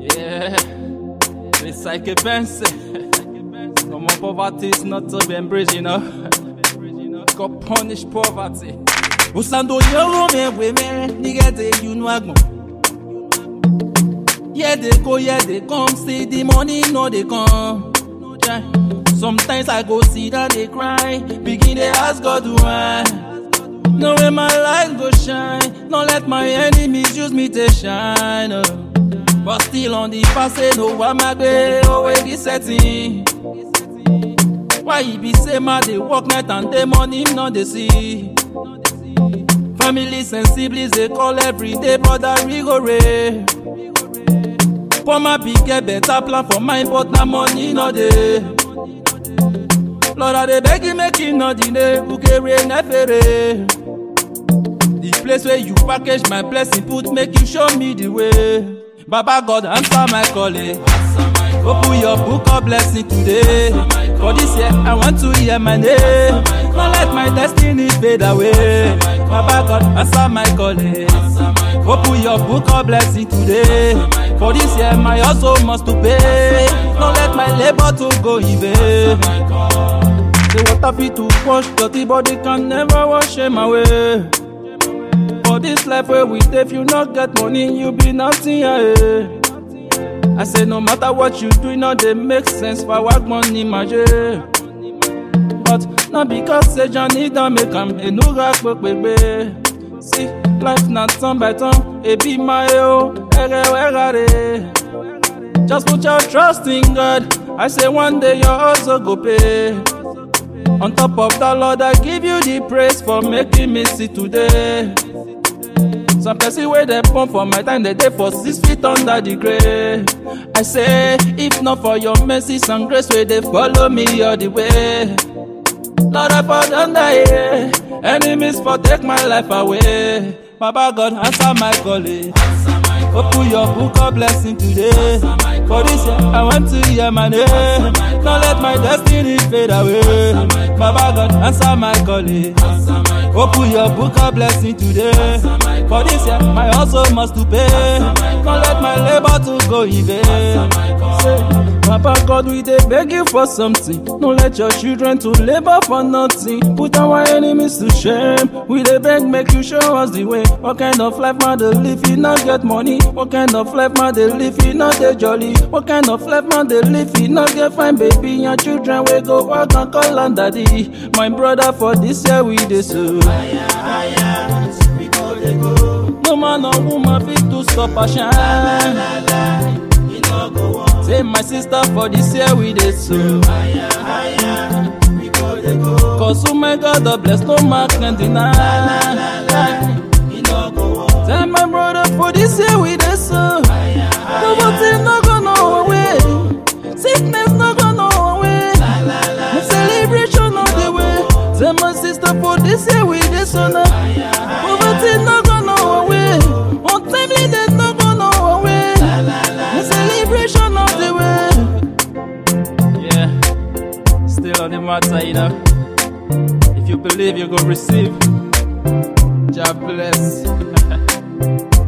Yeah, it's like a pense. Come on, poverty is not to be embraced, you know. God punish poverty. Usando yoro me we me, nigga de you know agbon. Yeah, they go, yeah, they come. See the money, no, they come. Yeah. Sometimes I go see that they cry. Begin they ask God why. No way my light go shine. Don't let my enemies use me to shine. oh. But still on the path, say no, I'm a way, always this setting. Why he be say ma they work night and day money him not they see. Families and siblings they call every day brother rigore. Poor man be get better plan for mine but na money no dey. Lord I dey beg you make you no delay ukere nefere. The place where you package my blessing put make you show me the way. Baba God answer my calling. Open your book of blessing today. For this year, I want to hear my name. Don't let my destiny fade away. Baba God, answer my calling. Open your book of blessing today. For this year, my hustle must to pay. Don't let my labor to go in vain. The water fit to wash dirty body can never wash them away. For this life where we stay, if you not get money, you be nothing. Yeah. I say no matter what you do, no they make sense for what money maje. But not because say Johnny don't make am a new rock baby. See, life not turn by turn, it be my oh, ere were Just put your trust in God. I say one day you also go pay. On top of that, Lord, I give you the praise for making me see today. Some person where they pump for my time, they dey for six feet under the grave. I say, if not for your mercy and grace, where they follow me all the way. Lord, I fall under here. Enemies for take my life away. Baba God, answer my calling. Open your book of blessing today. For this year, I want to hear my name. Don't let my destiny fade away. Baba God, answer my calling. Open your book of blessing today. For this year, my hustle must to pay. Don't let my labor to go in vain. Say, Papa God, we dey beg you for something. Don't let your children to labor for nothing. Put our enemies to shame. We dey beg, make you show us the way. What kind of life man dey live? He not get money. What kind of life man dey live? He not dey jolly. What kind of life man dey live? He not get fine baby. Your children we go work and call on daddy. My brother for this year we dey so. No man or woman fit to stop a shine. Say my sister for this year we dey so. Cause oh my God, the bless no man can deny. Tell my brother for this year we dey so. Poverty no go no away. Sickness no go no away. The celebration of the way. Tell my sister for this year we dey so now. Poverty no go no away. Untimely death no go no away. The celebration of the way. Yeah, still on the matter, you know. If you believe, you go receive. God bless.